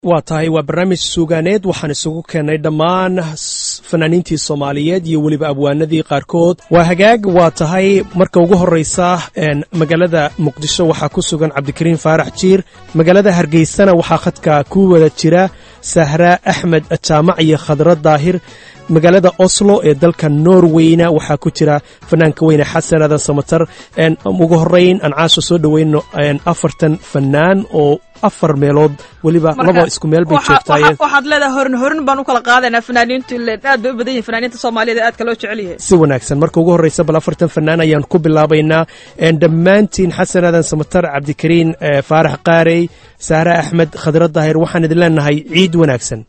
waa tahay waa barnaamij suugaaneed waxaan isugu keennay dhammaan fanaaniintii soomaaliyeed iyo weliba abwaanadii qaarkood waa hagaag waa tahay marka ugu horraysa magaalada muqdisho waxaa ku sugan cabdikariin faarax jiir magaalada hargeysana waxaa khadka ku wada jira sahra axmed jaamac iyo khadra daahir magaalada oslo ee dalka norweyna waxaa ku jira fanaanka weyne xasan aadan samatar ugu horrayn aan caasha soo dhoweyno afartan fanaan oo afar meelood weliba laba isku meel bay joogtaayeen waxaad leedahay horin horin baan u kala qaadaynaa fanaaniintu ile aad bay u badan yihin fanaaniinta soomaaliyeed ee aadka loo jecel yahay si wanaagsan marka ugu horraysa bal afartan fanaan ayaan ku bilaabaynaa dhammaantiin xasan aadan samatar cabdikariin faarax qaarey saare axmed khadra daahir waxaan idin leenahay ciid wanaagsan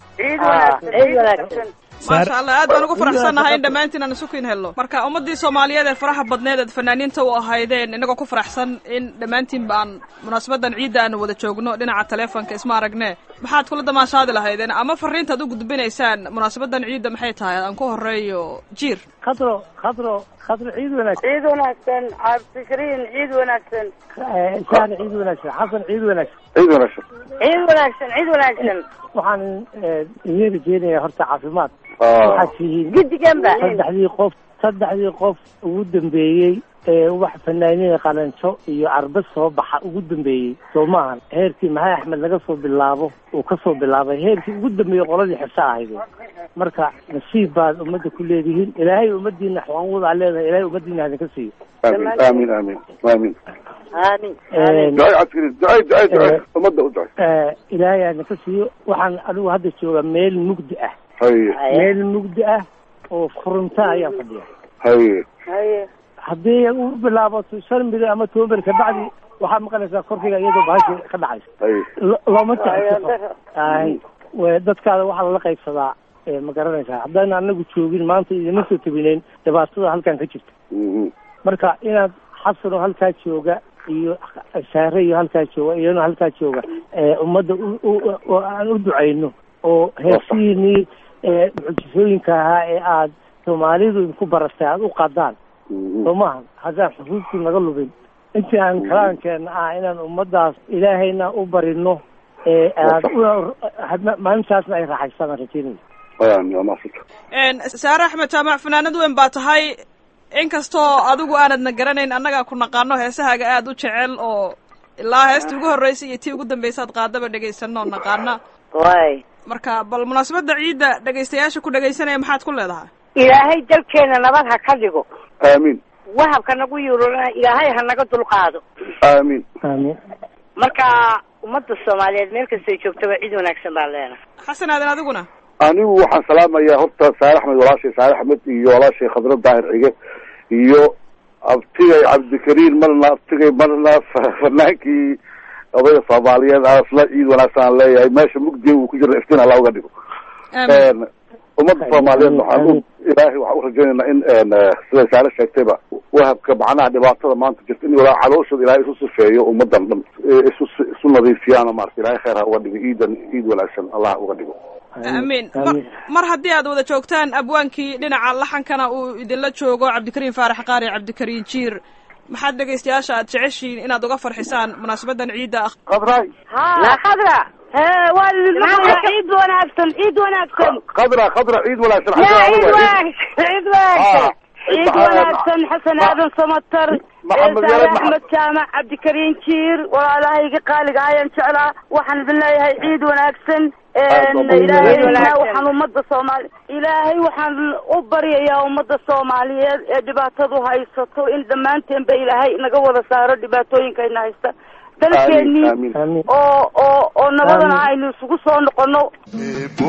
maasha allah aad baan ugu faraxsannahay in dhammaantiin aan isukin helno marka ummaddii soomaaliyeed ee faraha badneed eed fanaaniinta u ahaydeen innagoo ku faraxsan in dhammaantiin ba aan munaasabadan ciidda aanu wada joogno dhinaca taleefonka isma aragne maxaad kula damaashaadi lahaydeen ama fariintaad u gudbinaysaan munaasabadan ciidda maxay tahay aan ku horeeyo jiir khadro khadro khadro ciid wanaagsan ciid wanaagsan cabdikariin ciid wanaagsan saane ciid wanaagsan xasan ciid wanaagsan ciid wanaagsan ciid wanaagsan ciid wanaagsan waxaan idin rajeynayaa horta caafimaad waxaad tihiin guddiganba saddexdii qof saddexdii qof ugu dambeeyey ee wax fanaaniina qalanjo iyo carbad soo baxa ugu dambeeyey soo maahan heerkii maxay axmed laga soo bilaabo uu ka soo bilaabay heerkii ugu dambeeyey qoladii xibsa ahayd marka nasiib baad ummadda ku leedihiin ilaahay ummadiina xuquuqdaa leedahay ilaahay ummadiina hadinka siiyo aamin aamin aamin aamin ducay cabdikariin ducay ducay ducay ummadda u ducay ilaahay hadinka siiyo waxaan anigu hadda joogaa meel mugdi ah haye meel mugdi ah oo furunta ayaan fadhiya haye haye haddii u bilaabato shan bil ama toban bil kabacdi waxaad maqanaysaa korkayga iyadoo bahashi ka dhacaysa haye Lo- looma jecesafo ay we- dadkaada waxaa lala qaybsadaa ee ma garanaysaa haddaan anagu joogin maanta idima soo tabinayn dhibaatada halkan ka jirta Mhm. marka inaad xasanoo halkaa jooga iyo saare iyo halkaa jooga iyano halkaa jooga ee ummadda u- u- oo aan u ducayno oo heesihiinii ee mucjisooyinka ahaa ee aad soomaalidu idinku baratay aada u qadaan Mhm. soo maaha haddaan xusuustii naga lubin intii aan kalaankeena ah inaan ummaddaas ilaahayna u barino ee aad u- hadna- maalintaasna ay raaxaystaan rajeynaya aamin waa maasanta saare axmed jaamac fanaanad weyn baa tahay inkastoo adigu aanadna garanayn annagaa ku naqaano heesahaaga aad u jecel oo ilaa heestii ugu horreysay iyo tii ugu dambaysaad qaadaba dhegaysanoo naqaana way marka bal munaasabadda ciidda dhegaystayaasha ku dhegaysanaya maxaad ku leedahay ilaahay dalkeena nabad ha ka dhigo aamin wahabka nagu yuurana ilaahay ha naga dulqaado aamin aamin marka ummadda soomaaliyeed meel kastay joogtaba ciid wanaagsan baan leenahay xasan aadan adiguna anigu waxaan salaamayaa horta saare axmed walaashay saare axmed iyo walaashay khadra daahir xige iyo abtigay cabdikariin marna abtigay marna fa- fanaankii odayga soomaaliyeed asla ciid wanaagsan aan leeyahay meesha mugdiga uu ku jiro iftiin alla uga dhigo aamin ummadda soomaaliyeed waxaan u ilaahay waxaan u rajaynaynaa in siday saare sheegtayba wahabka macnaha dhibaatada maanta jirta in walaa calooshooda ilaahay isu sifeeyo ummadan dhan ee isu isu nadiifiyaano maarata ilaahay khayr ha uga dhigo ciidan ciid wanaagsan allah uga dhigo amiin mar mar haddii aad wada joogtaan abwaankii dhinaca laxankana uu idinla joogo cabdikariin faarax qaari cabdikariin jiir maxaad dhegaystayaasha aad jeceshihiin inaad uga farxisaan munaasabadan ciidda ah qadray la khadra hee waa idinmaqlaya ciid wanaagsan ciid wanaagsan khadra khadra ciid wanaagsan ya xagga ciid adiga. wanaagsan ciid wanaagsan Ah, ciid maxaa- wanaagsan xasan aadan samatar Maxamed saale Yare Maxa- axmed jaamac cabdikariin jiir walaalahayga qaaliga ayaan jeclaa waxaan idin leeyahay ciid wanaagsan Aad baa ilaahay ciid wanaagsan. waxaan ummadda soomaali ilaahay waxaan u baryayaa ummadda soomaaliyeed ee dhibaatadu haysato in dhammaanteenba ilaahay naga wada saaro dhibaatooyinkayna haysta dalkeennii aamin aamin oo oo oo nabadana Aamin. aynu isugu soo noqono ebo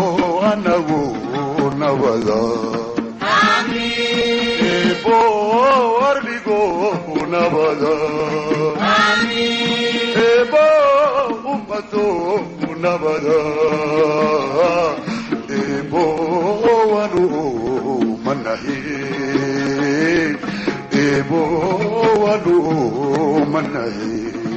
anagu nabada ebo ardigo nabada ebo ummato nabada ebo wanu manahi ebo wanu manahi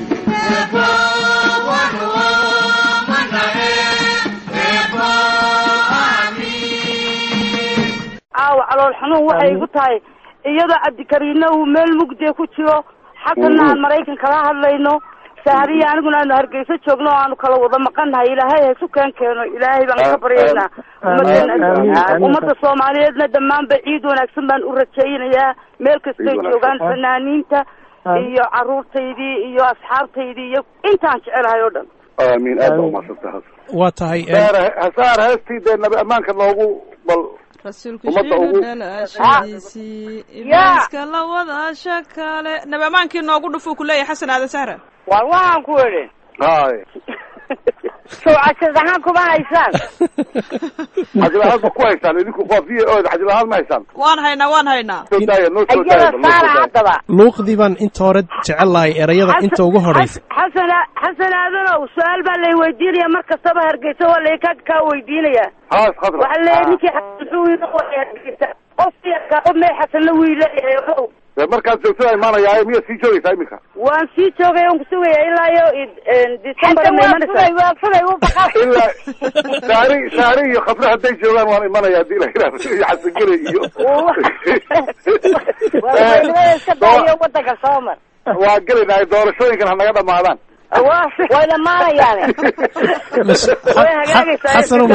caawa calool xanuun waxay igu tahay iyadoo cabdikariinna uu meel mugdiya ku jiro xasanna aan maraykan kala hadlayno sahriya aniguna aanu hargeysa joogno oo aanu kala wada maqannahay ilaahay haysu keen keeno ilaahay baan ka baryaynaa ummaddeena Amiin, amiin. ummadda soomaaliyeedna dhammaanba ciid wanaagsan baan u rajaynayaa meel kastay Ciid wanaagsan. joogaan fanaaniinta iyo caruurtaydii iyo asxaabtaydii iyo intaan jecelahay oo dhan aamiin aad baa umaadsantahay waa tahay een, saar saar heestii dee nabi ammaanka noogu bal rasuulku Ummadda shiina ugu- dhalaashadiisii ibliiska la wadaasha kale nabi amaankii noogu dhufuu ku leeyahay xasan aadan sahra waan waxaan ku idhi hay sowcashad ahaan kuma haysaan xajilahaan ma ku haysaan idinku waa v o xajilahaan ma haysaan waan haynaa waan haynaa soo daaya noo soo iyada daaya bal noo saara soo daaya haddaba luuqdii baan inta hore jecel lahay erayada inta ugu horeysa xasan xasan aadanow su-aal baa lay weydiinaya mar kastaba hargeysa waa lay ka kaa weydiinaya haas khadra waxaa leeyahay ninkii xasan muxuu ina qoray hargeysa qofkii qof may xasanna wuu leeyahay ogow dee markaad joogtada imaanayaaye miyaad sii joogaysaa iminka waan sii joogay on kusugaya ilaa iyo december ma imanaysaa ilaa saari saari iyo khadra hadday joogaan waan imanaya haddii la yidhahdo iyo xasangele iyo wadanka soomar waa gelaynahay doorashooyinkan ha naga dhamaadaan way dhamaanayaan xasano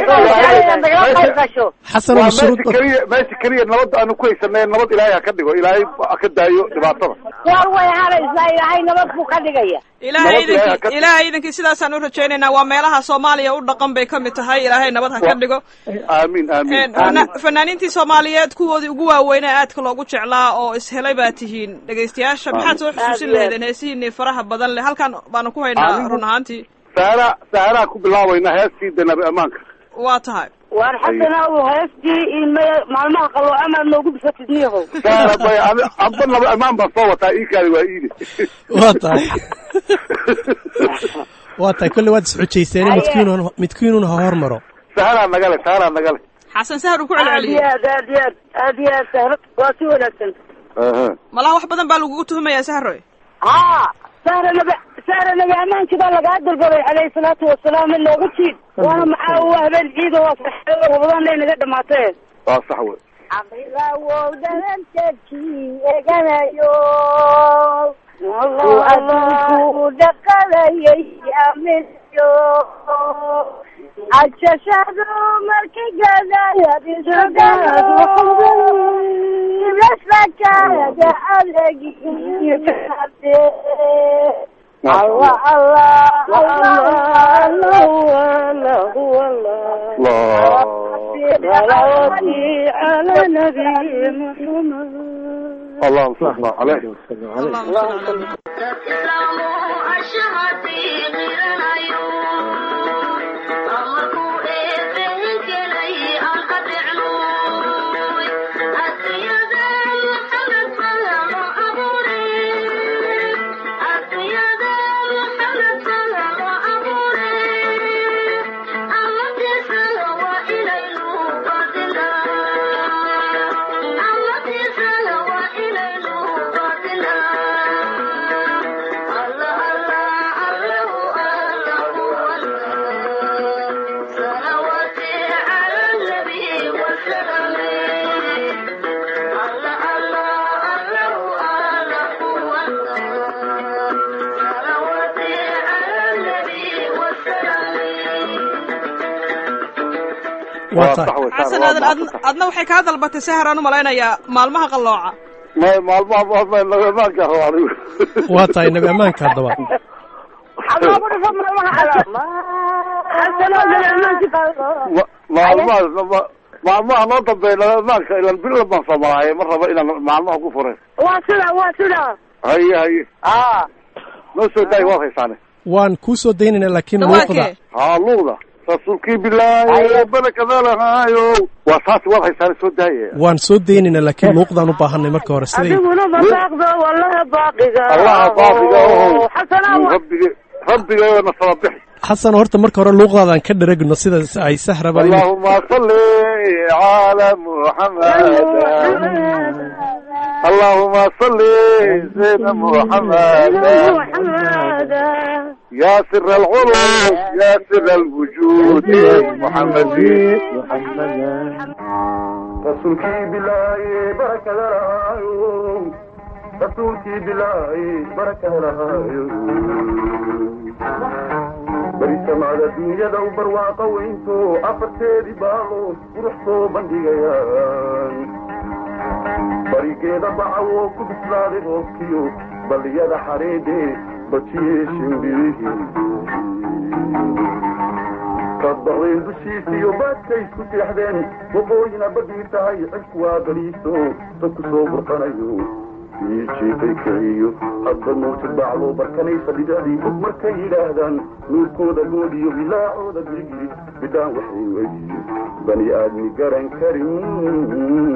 xasano waa mashruud meesha keliya meesha keliya nabadda aanu ku haysanay nabad ilaahay ha ka dhigo ilaahay ha ka daayo dhibaatada war way haraysaa ilaahay nabad buu ka dhigaya ilaahay Nabad ilaahay ha idinkii ka- ilaahay idinkii sidaasaan u rajaynaynaa waa meelaha soomaaliya u dhaqan bay ka mid tahay ilaahay nabad ha ka dhigo aamin aamin Een, fana- aamin fanaaniintii soomaaliyeed kuwoodii ugu waaweynaa aadka loogu jeclaa oo ishelay baa tihiin dhegaystayaasha maxaad soo xusuusin Aad iyo aad. lahaydeen heesihiinii faraha badan leh halkan baanu ku haynaa Anigu- run ahaantii saara saaraha ku bilaabayna heestii de nabi ammaanka waa tahay waan xasana u heestii ilme maalmaha qalooca maad noogu bisatid niyahow saara bay ani- amba nabi ammaan baan soo wataa ii kaali waa iide waa tahay waa tahay kolley waad isxujayseene midkiinun midkiinun ha hormaro saaraa nagale saaraa nagale xasan sahar uu ku aad iyo celceliyey aad aad iyo aad aad iyo aad sahra waa si wanaagsan Aha. malaha wax badan baa lagugu tuhumayaa sahroy haa sahra nabi sahra nabi ammaanki baa lagaa dalbaday calayhi salaatu wasalaam in loogu jiid waana maxaa u habeen ciida waa saxeedo wabadana naga dhamaatee waa sax wey caqilawow dhalanteedkii eganayo adduunku dhaqalayay amiyo cajashadu markay gadayadisogaaga adegi allah allah allah Allah. على نبي محمد اللهم صل عليه allahuma salli ala waa tahay sax wey xasan saara aadan adna- adna waxay kaa dalbatay sahar aan u malaynayaa maalmaha qallooca ma maalmaha maalmaha nabi ammaanka rabo anigu waa tahay nabi ammaanka haddaba Ma- maalmahaas ma- maalmaha noo dambeeya nabi ammaanka ilan bil baan soo maraaye ma rabo inaan maalmaha ku furay waa sida waa sida haye haye aa noo soo daay waad haysaane waan kuu soo daynayna laakiin luuqda dhawaakee haa luuda rasuulkii bilaahi barakadalahaayo waa taasi waad haysaane soo daaye waan soo daynayna laakiin luuqdaan u baahanay marka hore siday adiguna babaaqdo wallaha baaqiga allaha baaqiga ohow xasana rabbige rabbigayo na saba bixi xasan horta marka hore luuqdaadaan ka dheragno sida ay sahraba in- اللهم صل على محمد اللهم صل سيدنا محمد يا سر العلوم يا سر الوجود محمد رسولك بالله بركة rasuulkii bilaay baraka helahaayo barisamada dunyada u barwaaqa weynto afarteedii baalood qurux soo bandhigayaan barigeeda bacawoo ku bislaaday roobkiyo balliyada xareedhe bajiyey shimbirihii kadbaqdeen dushiisiyo baadkay isku seexdeen waqooyina badii tahay cirku waa baliiso dadku soo burqanayo iijiifay kiciyo hadba nuurti baacloo barkanaysa bidacdii fog markay yidhaahdaan nuurkooda goodiyo bilaacooda girigiri bidhaan waxay weydiyo bani aadmi garan karin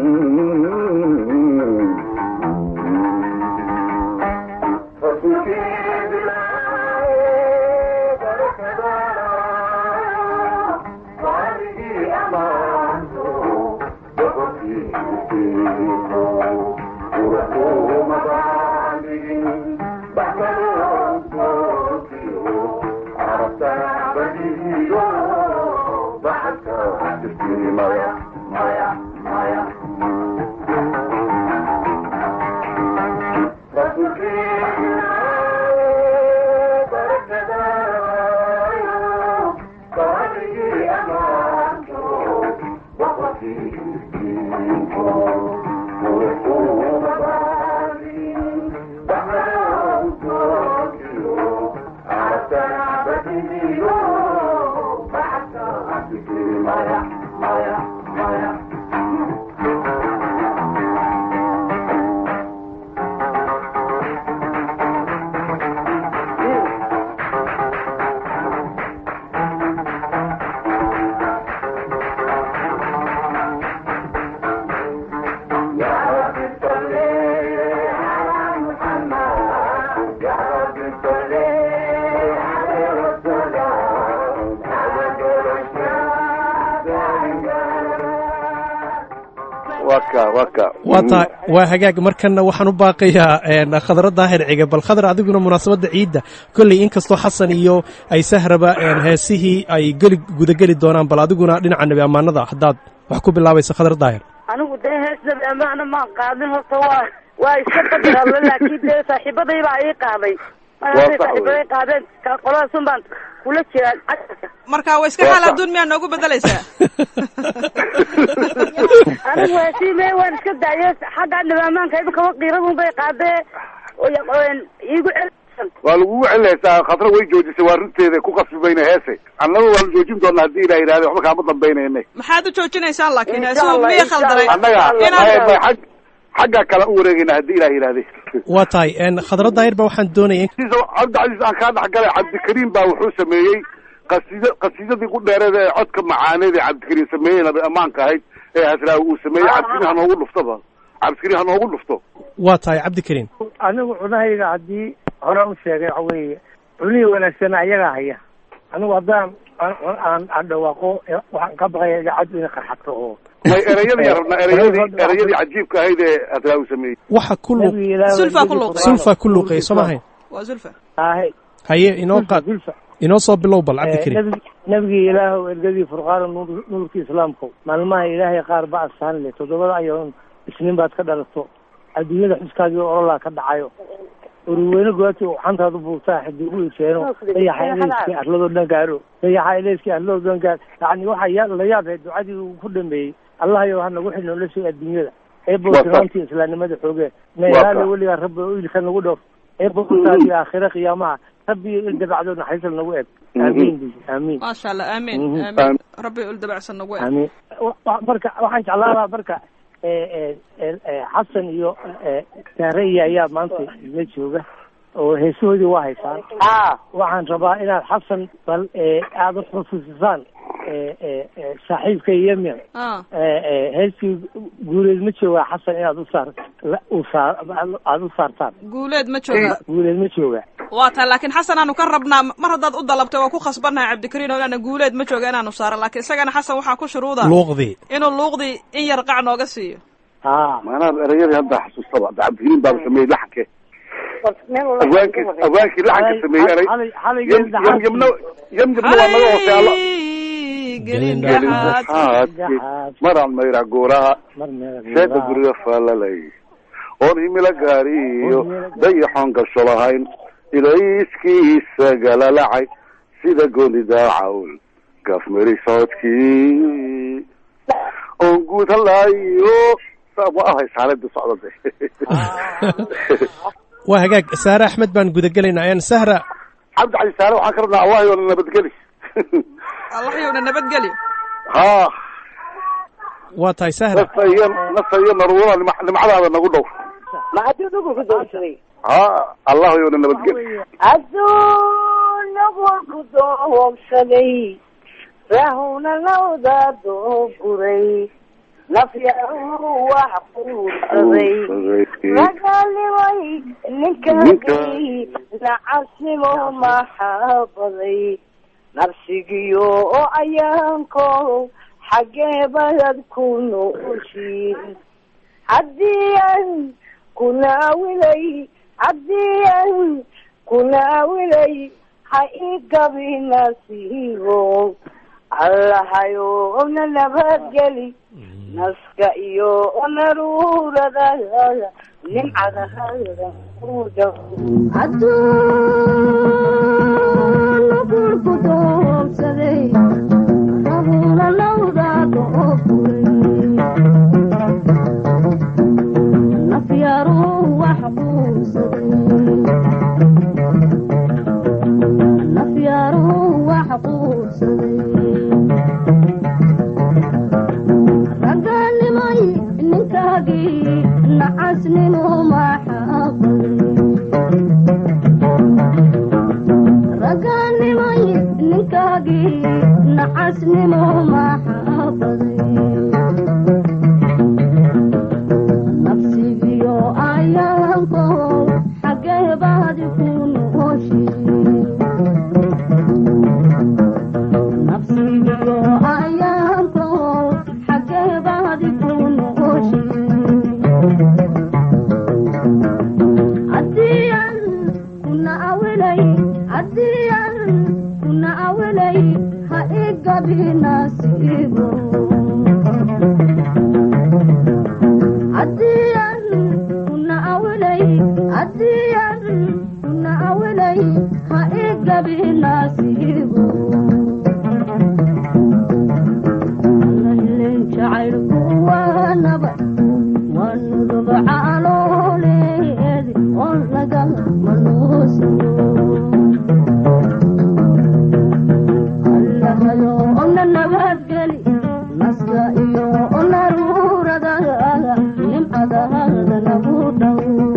waa taa waa hagaag markanna waxaan u baaqayaa khadra daahir cige bal khadar adiguna munaasabadda ciidda kolley inkastoo xasan iyo ay sahraba heesihii ay geli gudageli doonaan bal adiguna dhinaca nebi ammaanada haddaad wax ku bilaabaysa khadra daahir anigu dee hees nebi ammaana maan qaadin horta waa waa iska qadarale laakiin dee saaxiibaday baa ii qaaday markaasay saaxiibaday qaadeen qoladasun baan kula jiraa casharka marka waa iska xaal adduun miyaa noogu bedelaysaa anigu heesime waan iska daaye xagga nebi ammaanka imikaba qiiradun bay qaadee iigu cel waa lagugu celinaysaa khadra way joojisay waa runteeda ku qasbi mayna heese annaga waa la joojin doonaa haddii ilah yidhahda waxba kaama dambaynayne maxaad u joojinaysaan laakiin heesuhu miya khaldanay annaga inaad ag xaggaa kale u wareegayna haddii ilah yidhahde waa tahay khadra daahir ba waxaan doonaya cabdicasiis aan kaa dhexgalay cabdikariim baa wuxuu sameeyey qasiid qasiidadii ku dheereed ee codka macaaneed ee cabdikariim sameeyey nabi ammaanka ahayd ee hasraawi uu sameeyey cabdikariim ha noogu dhuftaba cabdikariim ha noogu dhufto waa tahay cabdikariim anigu cunahayga haddii hore u sheegay waxa weeye cunihii wanaagsan ayagaa haya anigu haddaan aan aan dhawaaqo waxaan ka baqaya idaacaddu inay qarxato oo may ereyadii rabnaa ereyadii ereyadii cajiibka ahayd ee hasraawi sameeyey waxa ku luuq sulfa ku luuqay sulfa ku luuqay soo mahayn waa zulfa ahe haye inoo qaad zulfa inoo soo bilow bal cabdikariim nabig nabigii ilaahow ergadii furqaana nuur nuurkii islaamkow maalmaha ilaahay qaar ba asaan leh toddobada ayoon isniin baad ka dhalato adduunyada xuskaagii orolaa ka dhacayo uruweyne gooti xantaadu buurtaa xidigu iseeno dayaxa eleyskii arladoo dhan gaaro dayaxa eleyskii arladoo dhan gaar yani waxa ya la yaabhay ducadii uu ku dhameeyey allahayow ha nagu xidh noloshay adduunyada ee boosinaantii islaamnimada xoogee meelaale weligaa rabbi oo ilka nagu dhowr ee boortaadii aakhire qiyaamaha rabbi il dabacdo naxariisal nagu eg aamiin bu aamiin maasha allah aamin aamin rabbi ul dabacsan nagu eg aamiin marka waxaan jeclaan lahaa marka xasan iyo saaraya ayaa maanta la jooga oo heesahoodii waa haysaan waxaan rabaa inaad xasan bal aada uxusuusisaan saaxiibka yemen heestii guuleed ma joogaa xasan inaad usaar usaar aada u saartaan guuleed ma jooga guuleed ma joogaa waa tahay laakiin xasan aanu ka rabnaa mar haddaad u dalabtay waa ku khasbannahay cabdikariin oo inaana guuleed ma jooga inaanu saaro laakiin isagana xasan waxaa ku shuruuda luuqdii inuu luuqdii in yar qac nooga siiyo ha maanaa ereyadii hadda xasuustaba cabdikariim baaba sameeyey laxanke abwaankii abwaankii laxanka sameeyey erey yam yam yamna yam yamna waa naga hoosealo gelin dhaxaad maraan mayra gooraha mar meel sheeka guriga faalalay oon himilo gaariyo dayaxoon gasho lahayn ilayskiisa galalacay sida gooni daacawl gafmari socodkii oon guud halaayo saa ma ahay saalada socda de waa hagaag saare axmed baan gudagelaynaa ayaan sahra cabdi cali saare waxaan ka rabnaa allah yoona nabadgeli allah yowna nabadgeli ha waa tahay sahra nasa iyo nasa iyo naruura nima nimcadaada nagu dhow ma hadduu dhugu ku doonsaday ha allah yoona nabadgeli adduunagu ku doobsaday rahuna lawda dooguray nafyahu wax quursaday magaalimay ninkagay nacasnimo maxaabaday nafsigiyo oo ayaanko xaggee bayad ku nooshiin haddii an kunaawilay haddii an kunaawilay ha ii gabi nasiibo allahayo na nabadgeli naska iyo naruurada nimcadahada adduunagurku doobsaday rahuna lawda dooguray nafyaru wax quursaday nafyaru wax quursaday raganimay ninkaagii nacasnimo maxaabaday raganimay ninkaagii nacasnimo maxaabaday nafsigiyo ayaanko xaggee baadi ku nooshi nafsigiyo ayaanko xaggee baadi ku nooshi haddiyan kuna awilay haddiyan kuna awilay ha igabi nasiibo haddiyan kuna awilay haddiyan kuna awilay ha igabi nasiibo allahilen jacaylku waa nabad waa nuduba calooleedi oo laga manuusiyo allahayo ona nabadgeli naska iyo onaruurada nimcadahada nagu dhow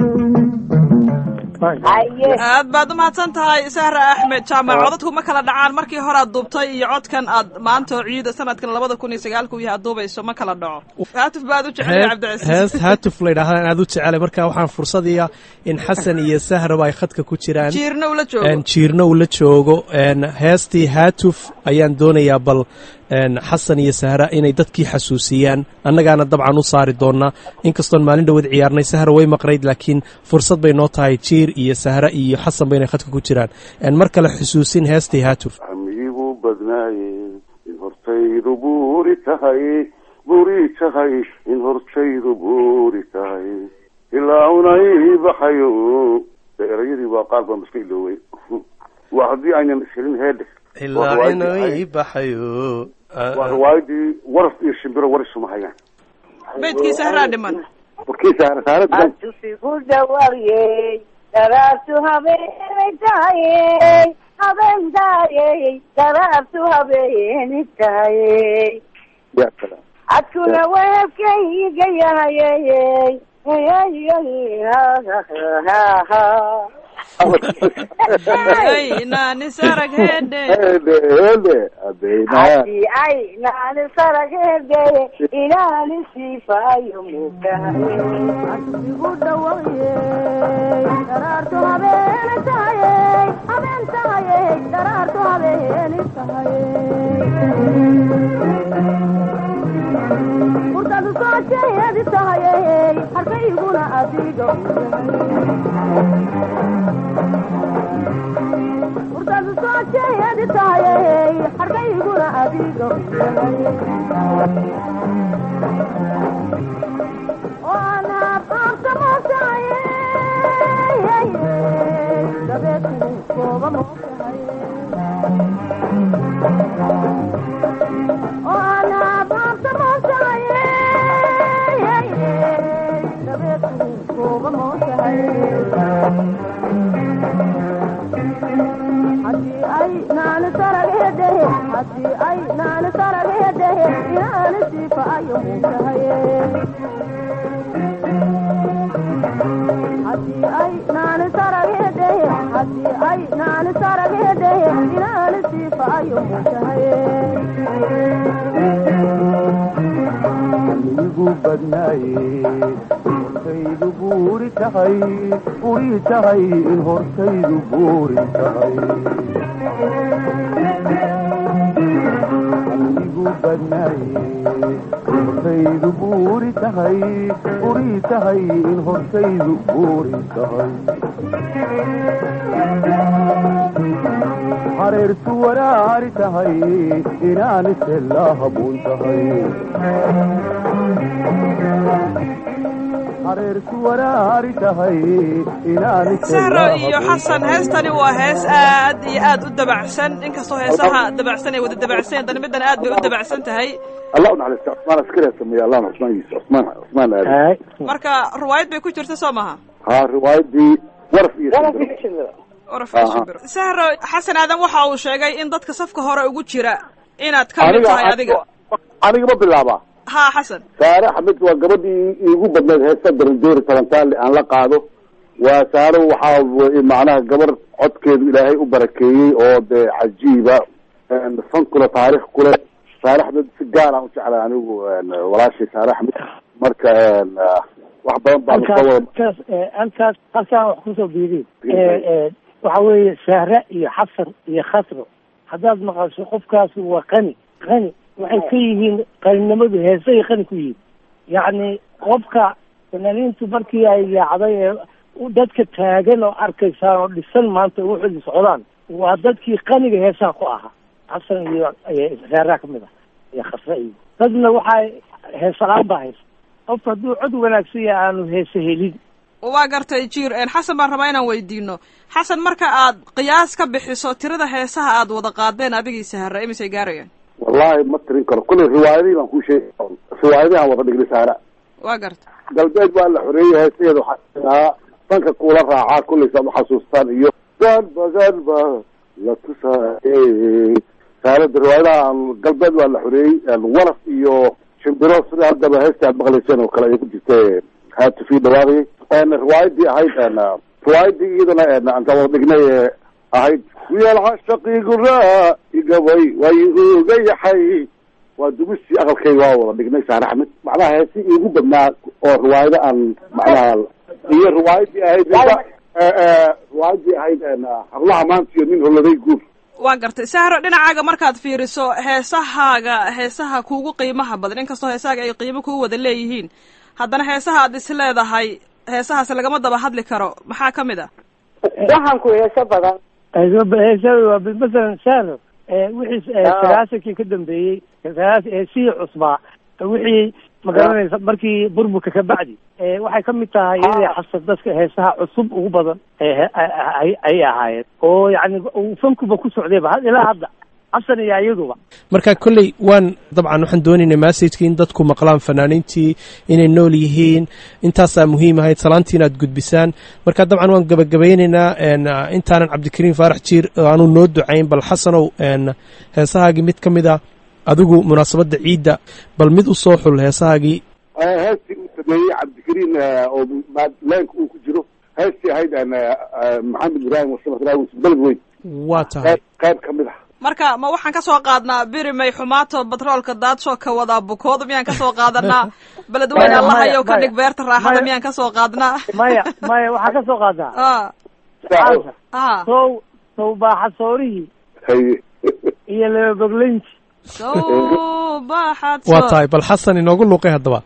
haye aad baad u mahadsan tahay sahra axmed jaamac codadku ma kala dhacaan markii hore aad duubtay iyo codkan aad maanta oo ciida sanadkan labada kun iyo sagaalku yahay aad duubayso ma kala dhaco haatif baad u jecel cabdicasiis hees haatuf la yidhahdaan aad u jecelay marka waxaan fursadiya in xasan iyo sahraba ay khadka ku jiraan jiirna ula joogo een, jiirna uu la joogo een, heestii haatuf ayaan doonayaa bal een, xasan iyo sahra inay dadkii xasuusiyaan annagaana dabcan u saari doonaa inkastoon maalin dhowad ciyaarnay sahra way maqnayd laakiin fursad bay noo tahay jiir iyo sahra iyo xasan ba inay khadka ku jiraan een, mar kale xusuusin heestii haatuf amigu badnaaye in hortaydu buuri tahay buuri tahay in hortaydu buuri tahay ilaa unay baxayo dee erayadii waa qaar baan iska ilooway waa haddii aynan ishelin heedhe ilaa inay baxayo waa riwaayadii waraf iyo shimbiro warisuma hayaan beydkii sahraa dhiman warkii saara saarada atusigu dhawaryey daraartu habeenay tahayey habeen taayey daraartu habeeni taayey ya salaam adkuna weebkayga yahayey ay naani sarag heedhe hele hele adeynaa hadii ay naani saragheedeye inaani siifaayo mukahay igu dhawaayey daraartu habeeni tahayey habeen tahayey daraartu habeeni tahayey hurdadu soo jeedi tahayey harkayguna adiga hurdadu soo jeedi tahayey harkayguna adiga oo aan habqaabta moose kooba mootahay oo anaa baabta mootahay dabeedku kooba mootahay haddii ay naani saraghedehe haddii ay naani saraghedehe inaani siifa ayo mootahay haddii ay naani saraghedehe haddii ay naani saraghedehe inaani siifa ayo mootahay igu badnaaye hortaydu buuri tahay buuri tahay in hortaydu buuri tahay igu badnaaye hortaydu buuri tahay buuri tahay in hortaydu buuri tahay hareertu waraari tahay inaan isela habuun tahay hareertu waraari tahay inaan sahro iyo xasan heestani waa hees aad iyo aad u dabacsan inkastoo heesaha dabacsan ay wada dabacsan haddana middan aad bay u dabacsan tahay allah u naxariista cusmaan askari sameeye allah cusmaan yuusuf cusmaan cusmaan aadi Hay. marka riwaayad bay ku jirta soo maha ha riwaayadii waraf iyo shimbiro oraf iyo Aha. shimbiro sahro xasan aadan waxa uu sheegay in dadka safka hore ugu jira inaad ka mid tahay adiga aniga ma bilaabaa ha xasan saare axmed waa gabadhii iigu badneed heesta darandoori talantaale aan la qaado waa saare waxaa w- macnaha gabar codkeedu ilaahay u barakeeyey oo dee cajiiba fan kule taariikh kule saare axmed si gaar aan u jeclay anigu walaashay saare axmed marka wax badan baa lasoo halkaas wada halkaas eh, halkaas halkaan wax kusoo biiriin waxa weeye sahre iyo xasan iyo khasro haddaad maqasho qofkaasi waa qani qani waxay ka yihiin qaninimadu heesay qani ku yihiin yacni qofka fanaaniintu markii ay yaacday ee u- dadka taagan oo arkaysaan oo dhisan maanta wuxuu socdaan waa dadkii qaniga heesaha ku ahaa xasan iyo iyo sahraa kamid ah iyo khasre iyo dadna waxaa heesalaan baa haysa qofka hadduu cod wanaagsan yahay aanu heese helin waa gartay jiir een, xasan baan rabaa inaan weydiino xasan marka aad qiyaas ka bixiso tirada heesaha aad wada qaadeen adigii sahra imisay gaarayaan wallahi ma tirin karo kulley riwaayadihii baan kuu sheegi riwaayadihi aan wada dhignay saara waa gartay galbeed waa la xoreeyey heesaheeda waxaa ahaa danka kuula raacaa kulley saad uxasuustaan iyo galba galba la tusaayey saalada riwaayadaha aan galbeed waa la xoreeyey waraf iyo shimbiro sida haddaba heesta aad maqlayseen oo kale ay ku jirta haatufii dhawaaqayay riwaayadii ahayd riwaayadii iyadana aan wada dhignay ee ahayd wiyaal shaqiigu raa igabay way uga yaxay waa dumistii aqalkayga waa wada dhignay saare axmed macnaha heesi iigu badnaa oo riwaayado aan macnaha iyo riwaayadii ahayd riwaayadii ahayd hablaha maanta iyo nin holaday guur waa gartay sahro dhinacaaga markaad fiiriso heesahaaga heesaha kuugu qiimaha badan inkastoo heesahaaga ay qiimo kuu wada leeyihiin haddana heesaha aad is leedahay heesahaas lagama daba hadli karo maxaa ka mid ah waxaan ku heeso badan heesada masalan sahro wixii sagaasankii ka dambeeyey sagaas heesihii cusbaa wixii magaranaysa markii burburka ka bacdi waxay ka mid tahay iyadii xasan dadka heesaha cusub ugu badan ay ahaayeen oo yani uu fankuba ku socdayba ilaa hadda xasan iyo iyaduba marka kolley waan dabcan waxaan doonaynay massajka in dadku maqlaan fanaaniintii inay nool yihiin intaasaa muhiim ahayd salaantii inaad gudbisaan marka dabcan waan gabagabaynaynaa intaanan cabdikariim faarax jiir aanu noo ducayn bal xasanow heesahaagii mid ka mid a adigu munaasabadda ciidda bal mid u soo xul heesahaagii heestii uu sameeyey cabdikariim oo leenka uu ku jiro heestii ahayd maxamed ibraahim wasamat raawis beled weyn waa tahay qayb ka mid ah marka ma waxaan ka soo qaadnaa birimay xumaato batroolka daadsoo ka wadaa bukooda miyaan ka soo qaadanaa beledweyne allahayow ka dhig beerta raaxada miyaan ka soo qaadnaa maya maya waxaa ka soo qaadaa a sow sow baaxasoorihii haye iyo lababogleynti sow baaxad waa tahay bal xasan inoogu luuqay haddaba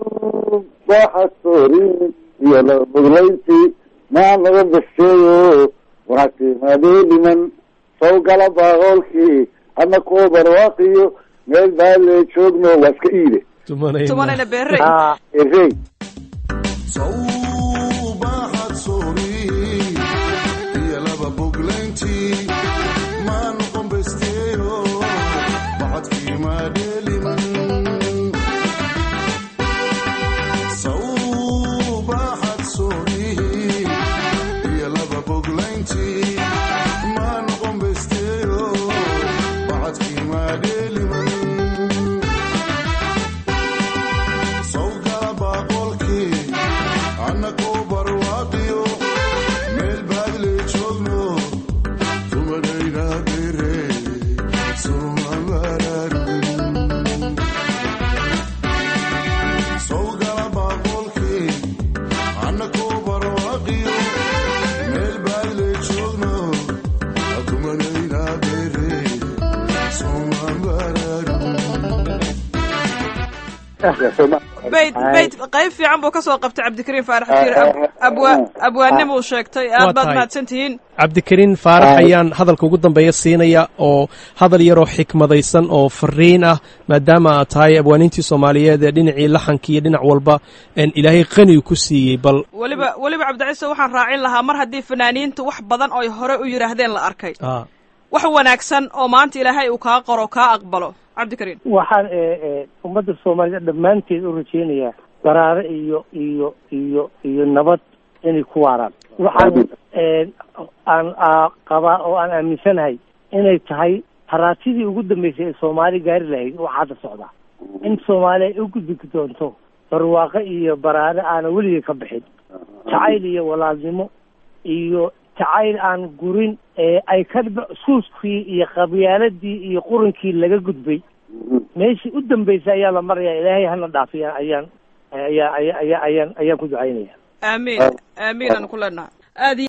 baaxasoorin iyo lababogleyntii maa laga basheeyo wanaagtimadii dhiman sow gala baaqoolkii ana kuwa barwaaqiyo meel baale joogno waa iska iide tumanayna beerey erey sawbaxad soori iyo laba boglayntii maadheeliman sawbaxad soodhihi iyo laba boglayntii maa noqon besteeyo bacadkii maadheeliman sawgala baaqolkii annakoo barwaaqiyo meel baadle joogno tumadayna bere sumamararun sawgala baaqolkii annakoo barwaaqiyo meel baadle joogno tumadayna bere sumamararun bayt bayt qayb fiican buu ka soo qabtay cabdikariim faarax jiir abwa abwaannimuu sheegtay aad Waa baad tahay. mahadsan tihiin cabdikariin faarax ayaan hadalka ugu dambeeya siinaya oo hadal yaroo xikmadaysan oo fariin ah maadaama aad tahay abwaaniintii soomaaliyeed ee dhinacii laxanka iyo dhinac walba een ilaahay qani ku siiyey bal weliba weliba cabdiciise waxaan raacin lahaa mar haddii fanaaniintu wax badan oy hore u yidhaahdeen la arkay ah, wax wanaagsan oo maanta ilaahay uu kaa qoro kaa aqbalo cabdikariim waxaan e e ummadda soomaalida dhammaanteed u rajaynayaa baraare iyo iyo iyo iyo nabad inay ku waaraan waxaan e aan aa qabaa oo aan aaminsanahay inay tahay haraatidii ugu dambeysay ee soomaali gaari lahayd waxaa hadda socdaa in soomaali ay u gudbi doonto barwaaqo iyo baraare aana weligay ka bixin jacayl iyo walaalnimo iyo jacayl aan gurin ee ay ka suuskii iyo qabyaaladii iyo qurankii laga gudbay meeshii u dambeysay ayaa la maraya ilaahay hana dhaafiya ayaan ayaa ayaa ayaa ayaan ayaan ku ducaynaya aamiin aamiin aan ku leenahay aad iyo